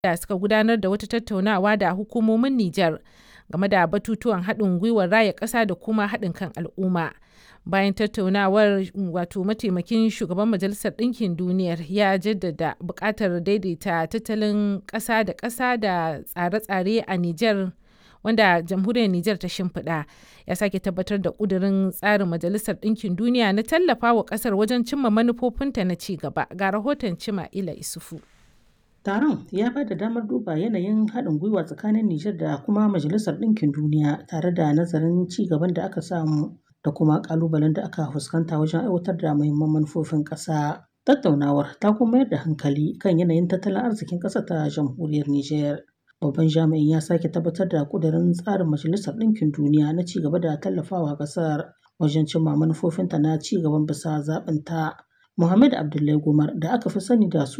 da suka gudanar da wata tattaunawa da hukumomin Nijar game da batutuwan haɗin gwiwar raya ƙasa da kuma haɗin kan al'umma. Bayan tattaunawar wato mataimakin shugaban Majalisar Ɗinkin Duniyar ya jaddada buƙatar daidaita tattalin ƙasa da ƙasa da tsare-tsare a Nijar wanda jamhuriyar Nijar ta shimfiɗa ya sake tabbatar da ƙudurin tsarin Majalisar Ɗinkin Duniya na tallafa wa ƙasar wajen cimma manufofinta na ci gaba. Ga rahoton Cima'ila Isufu. Taron ya ba da damar duba yanayin haɗin gwiwa tsakanin Nijar da kuma Majalisar Ɗinkin Duniya tare da nazarin ci gaban da aka samu da kuma ƙalubalen da aka fuskanta wajen aiwatar da muhimman manufofin ƙasa. Tattaunawar ta kuma mayar da hankali kan yanayin tattalin arzikin ƙasar ta jamhuriyar Nijar. Babban jami'in ya sake tabbatar da ƙudurin tsarin Majalisar Ɗinkin Duniya na ci gaba da tallafawa ƙasar wajen cimma manufofinta na ci gaban bisa zaɓinta. Muhammad Abdullahi Gumar da aka fi sani da